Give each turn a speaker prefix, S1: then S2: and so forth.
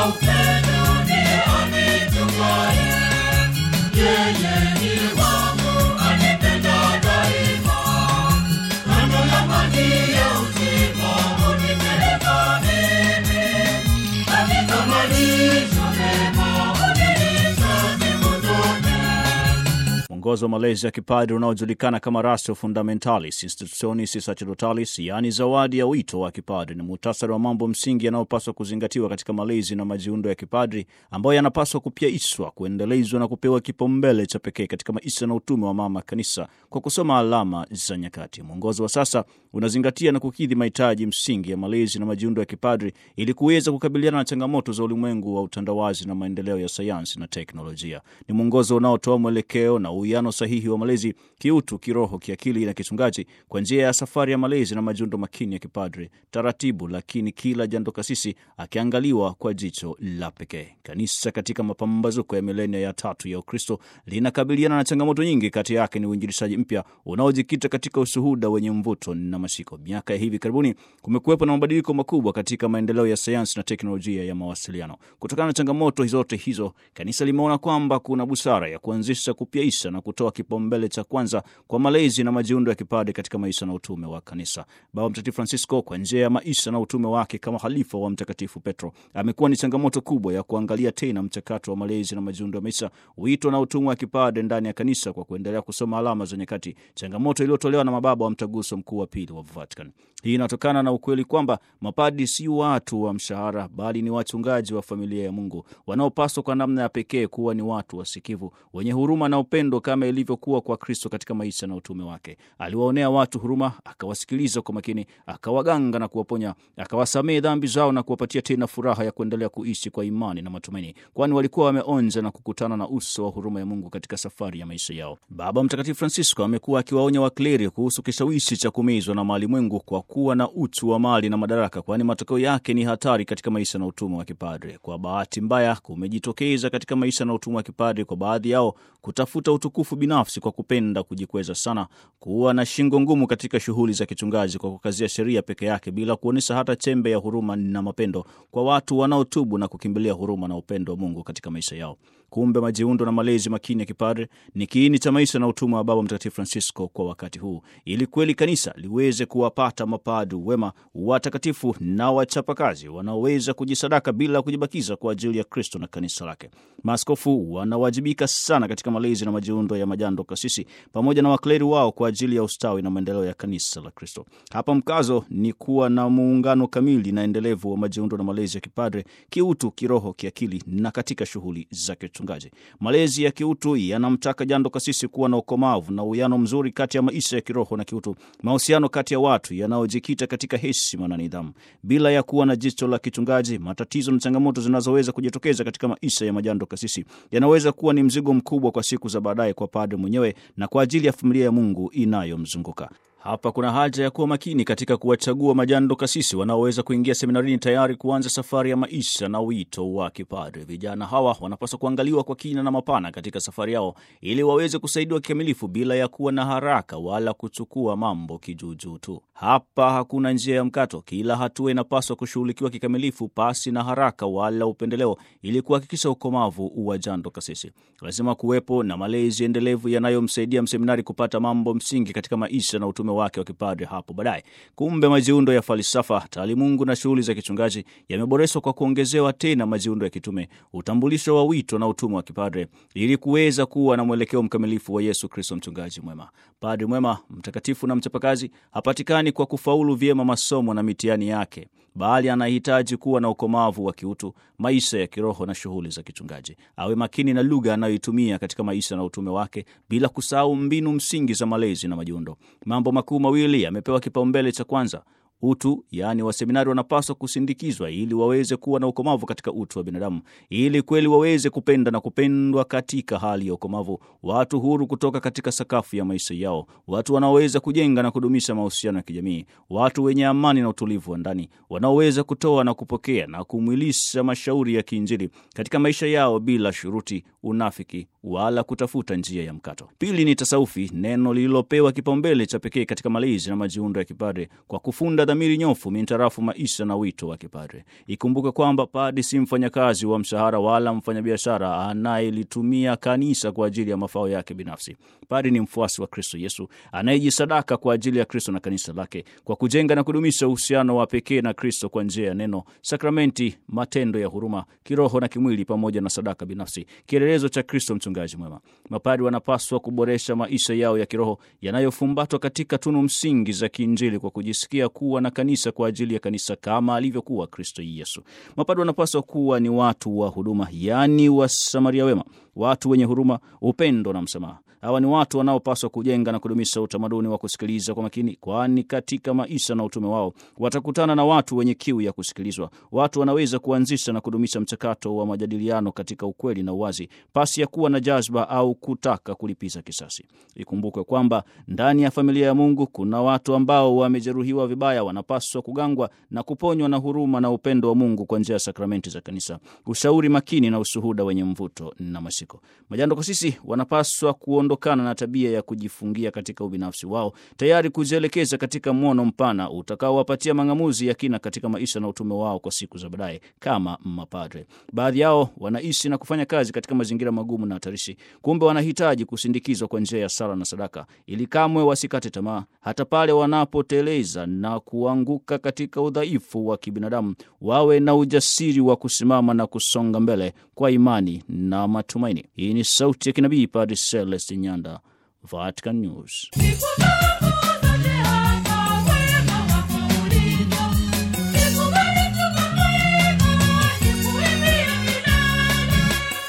S1: mwongozo wa malezi ya kipadri unaojulikana kama Ratio Fundamentalis Institutionis Sacerdotalis, yaani zawadi ya wito wa kipadri, ni muhtasari wa mambo msingi yanayopaswa kuzingatiwa katika malezi na majiundo ya kipadri ambayo yanapaswa kupyaishwa, kuendelezwa na kupewa kipaumbele cha pekee katika maisha na utume wa mama kanisa kwa kusoma alama za nyakati. Mwongozo wa sasa unazingatia na kukidhi mahitaji msingi ya malezi na majiundo ya kipadri ili kuweza kukabiliana na changamoto za ulimwengu wa utandawazi na maendeleo ya sayansi na teknolojia. Ni mwongozo unaotoa mwelekeo na uwiano sahihi wa malezi kiutu, kiroho, kiakili na kichungaji kwa njia ya safari ya malezi na majiundo makini ya kipadri, taratibu lakini kila jando kasisi akiangaliwa kwa jicho la pekee. Kanisa katika mapambazuko ya milenia ya tatu ya Ukristo linakabiliana na changamoto nyingi. Kati yake ni uinjilishaji mpya unaojikita katika ushuhuda wenye mvuto na mashiko. Miaka ya hivi karibuni kumekuwepo na mabadiliko makubwa katika maendeleo ya sayansi na teknolojia ya mawasiliano. Kutokana na changamoto zote hizo, kanisa limeona kwamba kuna busara ya kuanzisha, kupyaisha na kutoa kipaumbele cha kwanza kwa malezi na majiundo ya kipadri katika maisha na utume wa kanisa. Baba Mtakatifu Francisco, kwa njia ya maisha na utume wake kama halifa wa Mtakatifu Petro, amekuwa ni changamoto kubwa ya kuangalia tena mchakato wa malezi na majiundo ya maisha, wito na utume wa kipadri ndani ya kanisa kwa kuendelea kusoma alama za nyakati, changamoto iliyotolewa na mababa wa Mtaguso Mkuu wa Pili wa Vatican. Hii inatokana na ukweli kwamba mapadi si watu wa mshahara, bali ni wachungaji wa familia ya Mungu wanaopaswa kwa namna ya pekee kuwa ni watu wasikivu, wenye huruma na upendo kama ilivyokuwa kwa Kristo katika maisha na utume wake. Aliwaonea watu huruma, akawasikiliza kwa makini, akawaganga na kuwaponya, akawasamehe dhambi zao na kuwapatia tena furaha ya kuendelea kuishi kwa imani na matumaini, kwani walikuwa wameonja na kukutana na uso wa huruma ya Mungu katika safari ya maisha yao. Baba Mtakatifu Francisco amekuwa akiwaonya wakleri kuhusu kishawishi cha kumezwa na malimwengu kwa kuwa na uchu wa mali na madaraka, kwani matokeo yake ni hatari katika maisha na utume wa kipadre. Kwa bahati mbaya, kumejitokeza katika maisha na utume wa kipadre kwa baadhi yao kutafuta utukufu binafsi kwa kupenda kujikweza sana, kuwa na shingo ngumu katika shughuli za kichungaji kwa kukazia sheria peke yake bila kuonyesha hata chembe ya huruma na mapendo kwa watu wanaotubu na kukimbilia huruma na upendo wa Mungu katika maisha yao. Kumbe majiundo na malezi makini ya kipadre ni kiini cha maisha na utume wa Baba Mtakatifu Francisco kwa wakati huu, ili kweli kanisa liweze kuwapata mapadu wema, watakatifu na wachapakazi wanaoweza kujisadaka bila kujibakiza kwa ajili ya Kristo na kanisa lake. Maaskofu wanawajibika sana katika malezi na majiundo ya majando kasisi pamoja na wakleri wao kwa ajili ya ustawi na maendeleo ya kanisa la Kristo. Hapa mkazo ni kuwa na muungano kamili na endelevu wa majiundo na malezi ya kipadre kiutu, kiroho, kiakili na katika shughuli za uchungaji. Malezi ya kiutu yanamtaka jando kasisi kuwa na ukomavu na uwiano mzuri kati ya maisha ya kiroho na kiutu, mahusiano kati ya watu yanayojikita katika heshima na nidhamu, bila ya kuwa na jicho la kichungaji. Matatizo na changamoto zinazoweza kujitokeza katika maisha ya majando kasisi yanaweza kuwa ni mzigo mkubwa kwa siku za baadaye kwa padre mwenyewe na kwa ajili ya familia ya Mungu inayomzunguka. Hapa kuna haja ya kuwa makini katika kuwachagua majando kasisi wanaoweza kuingia seminarini tayari kuanza safari ya maisha na wito wa kipadre. Vijana hawa wanapaswa kuangaliwa kwa kina na mapana katika safari yao ili waweze kusaidiwa kikamilifu bila ya kuwa na haraka wala kuchukua mambo kijuujuu tu. Hapa hakuna njia ya mkato. Kila hatua inapaswa kushughulikiwa kikamilifu pasi na haraka wala upendeleo, ili kuhakikisha ukomavu wa jando kasisi. Lazima kuwepo na malezi endelevu yanayomsaidia mseminari kupata mambo msingi katika maisha na utume wake wa kipadre hapo baadaye. Kumbe majiundo ya falsafa, taalimungu na shughuli za kichungaji yameboreshwa kwa kuongezewa tena majiundo ya kitume, utambulisho wa wito na utume wa kipadre, ili kuweza kuwa na mwelekeo mkamilifu wa Yesu Kristo, mchungaji mwema. Padre mwema, mtakatifu na mchapakazi hapatikani kwa kufaulu vyema masomo na mitihani yake, bali anahitaji kuwa na ukomavu wa kiutu, maisha ya kiroho na shughuli za kichungaji. Awe makini na lugha anayoitumia katika maisha na utume wake, bila kusahau mbinu msingi za malezi na majiundo. Mambo makuu mawili yamepewa kipaumbele cha kwanza utu yaani, waseminari wanapaswa kusindikizwa ili waweze kuwa na ukomavu katika utu wa binadamu, ili kweli waweze kupenda na kupendwa katika hali ya ukomavu, watu huru kutoka katika sakafu ya maisha yao, watu wanaoweza kujenga na kudumisha mahusiano ya kijamii, watu wenye amani na utulivu wa ndani, wanaoweza kutoa na kupokea na kumwilisha mashauri ya kiinjili katika maisha yao bila shuruti, unafiki wala kutafuta njia ya mkato. Pili ni tasaufi, neno lililopewa kipaumbele cha pekee katika malezi na majiundo ya kipadre kwa kufunda dhamiri nyofu mintarafu maisha na wito wa kipadre. Ikumbuke kwamba padri si mfanyakazi wa mshahara wala mfanyabiashara anayelitumia kanisa kwa ajili ya mafao yake binafsi. Padri ni mfuasi wa Kristo Yesu anayejisadaka kwa ajili ya Kristo na kanisa lake kwa kujenga na kudumisha uhusiano wa pekee na Kristo kwa njia ya neno, sakramenti, matendo ya huruma kiroho na kimwili, pamoja na sadaka binafsi, kielelezo cha Kristo mchungaji mwema. Mapadri wanapaswa kuboresha maisha yao ya kiroho yanayofumbatwa katika tunu msingi za kiinjili kwa kujisikia kuwa na kanisa kwa ajili ya kanisa kama alivyokuwa Kristo Yesu. Mapadri wanapaswa kuwa ni watu wa huduma, yaani Wasamaria wema, watu wenye huruma, upendo na msamaha. Hawa ni watu wanaopaswa kujenga na kudumisha utamaduni wa kusikiliza kwa makini, kwani katika maisha na utume wao watakutana na watu wenye kiu ya kusikilizwa. Watu wanaweza kuanzisha na kudumisha mchakato wa majadiliano katika ukweli na uwazi, pasi ya kuwa na jazba au kutaka kulipiza kisasi. Ikumbukwe kwamba ndani ya familia ya Mungu kuna watu ambao wamejeruhiwa vibaya, wanapaswa kugangwa na kuponywa na huruma na upendo wa Mungu kwa njia ya sakramenti za kanisa, ushauri makini na ushuhuda wenye mvuto na mashiko. Majando kasisi wanapaswa kuondokana na tabia ya kujifungia katika ubinafsi wao, tayari kujielekeza katika mwono mpana utakaowapatia mang'amuzi ya kina katika maisha na utume wao kwa siku za baadaye kama mapadre. Baadhi yao wanaishi na kufanya kazi katika mazingira magumu na hatarishi, kumbe wanahitaji kusindikizwa kwa njia ya sala na sadaka, ili kamwe wasikate tamaa hata pale wanapoteleza na kuanguka katika udhaifu wa kibinadamu, wawe na ujasiri wa kusimama na kusonga mbele kwa imani na matumaini. Hii ni sauti ya kinabii Padre Celestin Nyanda, Vatican News.